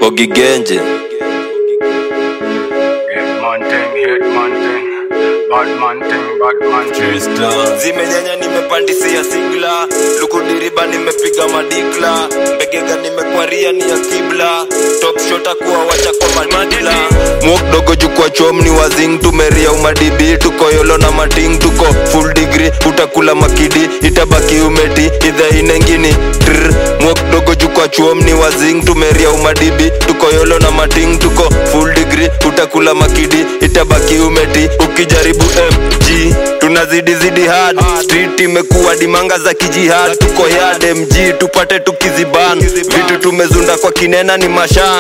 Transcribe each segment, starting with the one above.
Mbogi Genje Hitman thing, hitman thing, Batman thing, Batman thing. zimenyanya nimepandisia sigla lukudiriba nimepiga madikla mbegega nimekwaria ni ya kibla top shota kuwa wacha kwa madila mwok dogo jukwa chom ni wazing tumeria umadibi tuko yolo na mating tuko full degree utakula makidi itabaki umeti idha inengini Trrr. mwok dogo jukwa chom ni wazing tumeria umadibi tuko yolo na mating tuko full degree utakula makidi itabaki umeti ukijaribu mg tunazidi zidi hard street imekuwa dimanga za kijihad tuko yard mg tupate tukiziban vitu tumezunda kwa kinena ni mashan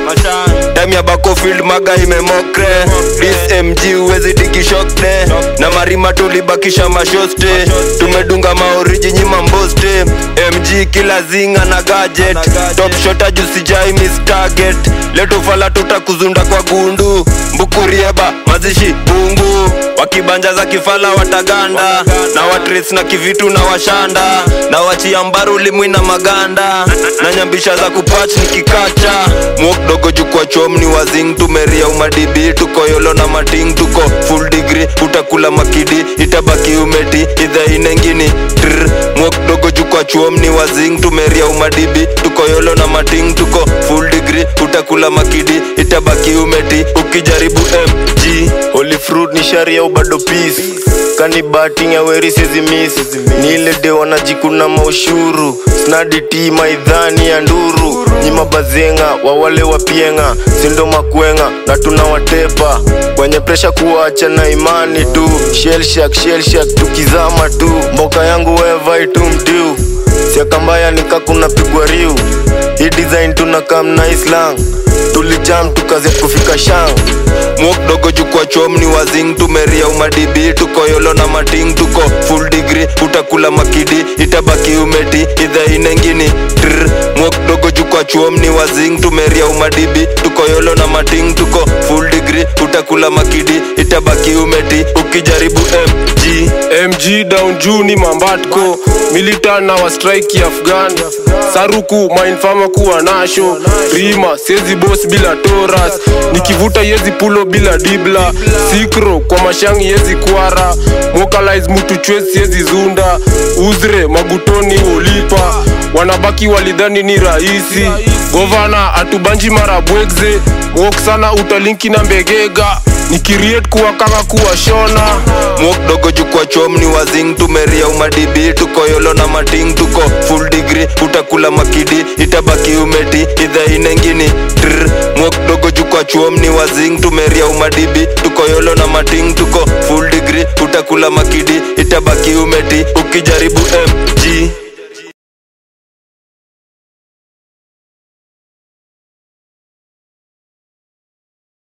time ya bakofield maga imemokre this mg uwezi digishokte na marima tulibakisha mashoste tumedunga maoriji nyima mboste mg kila zinga na gadget top shota jusijai miss target letofala tutakuzunda kwa gundu mbukurieba mazishi bungu wakibanja za kifala wataganda na watres na kivitu na washanda na wachia mbaru limwi na maganda na nyambisha za kupach ni kikacha mwok dogo jukwa chom ni wazing tumeria umadibi tuko yolo na mating tuko full degree utakula makidi itabaki umeti idha inengini Trrr. mwok dogo jukwa chom ni wazing tumeria umadibi tuko yolo na mating tuko full degree utakula makidi itabaki umeti ukijaribu mg Holy fruit ni sharia ubado peace kani bating ya weri sizi miss ni ile de wanajikuna maushuru snadi ti maidhani ya nduru nyima bazenga wawale wapienga sindo makwenga na tunawatepa kwenye presha kuwacha na imani tu shelshak shelshak tukizama tu mboka yangu wevai tu mtiu siakambaya nikakuna pigwa riu hii design tunakam na islang tulijam tukaze kufika shang mwok dogo jukwa chom ni wazing tumeria umadibi tuko yolo na mating tuko full degree utakula makidi itabaki umeti idha inengini Trrr. mwok dogo jukwa chom ni wazing tumeria umadibi tuko yolo na mating tuko full degree utakula makidi itabaki umeti ukijaribu mg mg down juu ni mambatko militan na wastrike afghan saruku mainfama kuwa nasho rima sezi bos bila toras nikivuta yezi pulo bila dibla sikro kwa mashangi yezi kwara mokalize mutu chwezi yezi zunda uzre magutoni ulipa wanabaki walidhani ni rahisi govana atubanji mara bwegze wok sana utalinki na mbegega nikiriet kuwa kaka kuwa shona mwok dogo jukwa chom ni wazing tumeria umadibi tuko yolo na mating tuko full degree utakula makidi itabaki umeti idha inengini Trrr. mwok dogo jukwa chom ni wazing tumeria umadibi tuko yolo na mating tuko full degree utakula makidi itabaki umeti ukijaribu mg